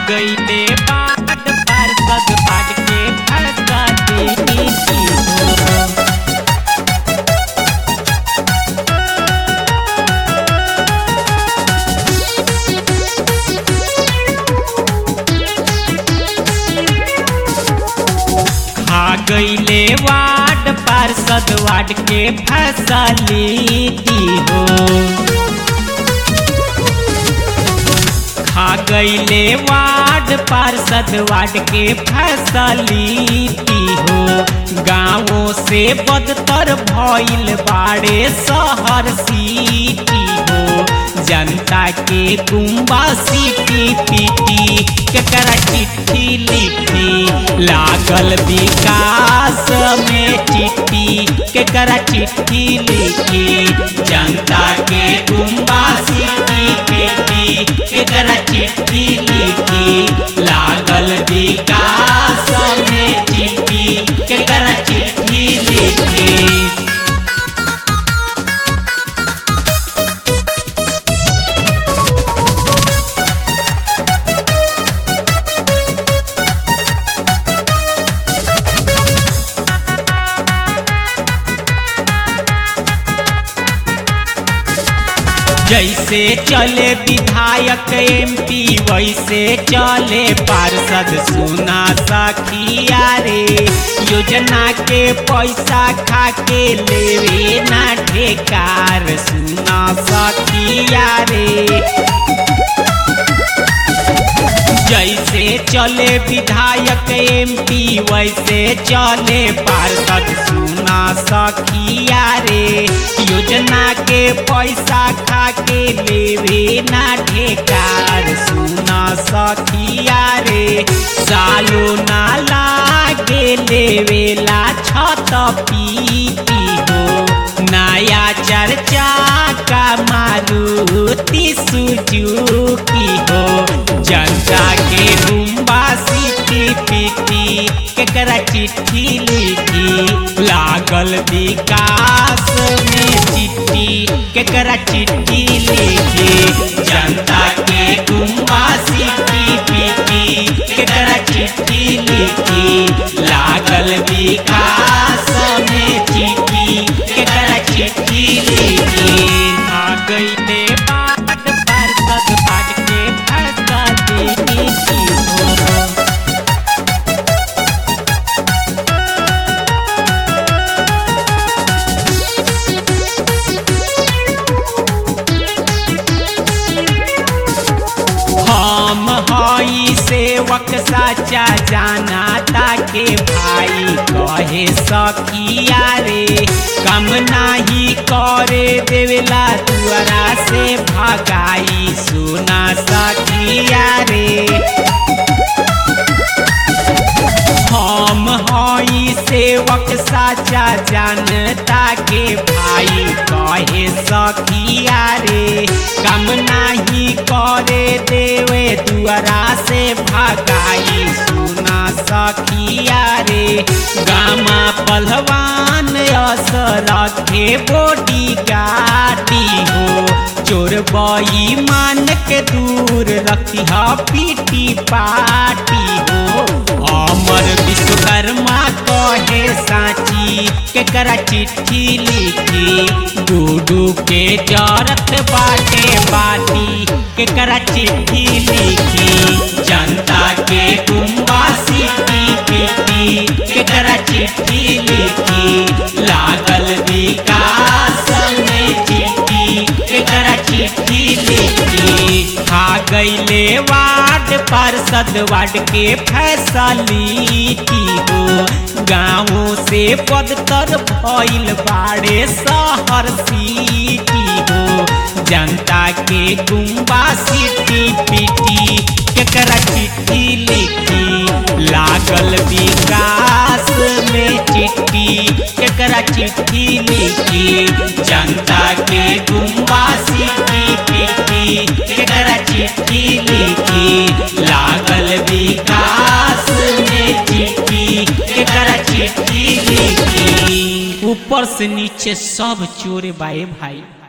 गईले बाट पार्षद बाट के फरसा देनी थी हो खा गईले वार्ड पार्षद वार्ड के फैसलिटी हो खा गईले वार्ड पार्षद वार्ड के फैसलिटी हो गाँवों से बदतर भइल बाड़े शहर सिटी हो जनता के गुम्बा सीटी पीटी केकरा चिट्ठी लिखी लागल विकास में चिट्ठी केकरा चिट्ठी लिखी जनता के गुम्बा सीटी पीटी केकरा चिट्ठी लिखी लागल विकास में चिट्ठी केकरा चिट्ठी लिखी जैसे चले विधायक एमपी वैसे चले पार्षद सुना सखिया रे योजना के पैसा खा के लेवे ना ठेकार सुना सखिया रे जैसे चले विधायक एमपी वैसे चले पार्षद सुना सखिया रे योजना के पैसा खा के लेवे ना ठेकार सुना सखिया रे सालो ना लागे लेवेला छत पीती हो नया चर्चा का मारुति सुजुकी हो जनता के रुम्बा सीटी पीटी केकरा चिट्ठी लिखी लागल विकास में चिट्ठी केकरा चिट्ठी लिखी जनता के गुम्बा सीटी पीटी केकरा चिट्ठी लिखी लागल विकास में चिट्ठी केकरा चिट्ठी लिखी आ गईले बाट पार्षद बाट के फरसा देनी थी हो हम हई सेवक साचा जाना ताके भाई कहे सखिया रे कम नाही करे देवेला दुआरा से भगाई सुना सखिया रे हम हई सेवक साचा जनता के भाई कहे सखिया रे कम नाही करे देवे दुआरा से भगाई सुना सखिया रे गामा पहलवान अस रखे बोडी गाटी हो चोर बई मान के दूर रखी पीटी पाटी हो अमर विश्वकर्मा कहे साची केकरा चिट्ठी लिखी गुडू के जरत बाटे बाटी केकरा चिट्ठी लिखी जनता के गुम्बा सीटी पीटी केकरा चिट्ठी लिखी लागल विकास में चिट्ठी केकरा चिट्ठी लिखी खा गईले वार्ड पार्षद वार्ड के फैसलिटी हो गाँवों से बदतर भइल बाड़े शहर सिटी हो जनता के गुम्बा सिटी पीटी केकरा चिट्ठी लिखी लागल विकास में चिट्ठी केकरा चिट्ठी लिखी जनता के गुम्बा सिटी पीटी केकरा चिट्ठी लिखी लागल विकास में चिट्ठी केकरा चिट्ठी लिखी ऊपर से नीचे सब चोरे बाए भाई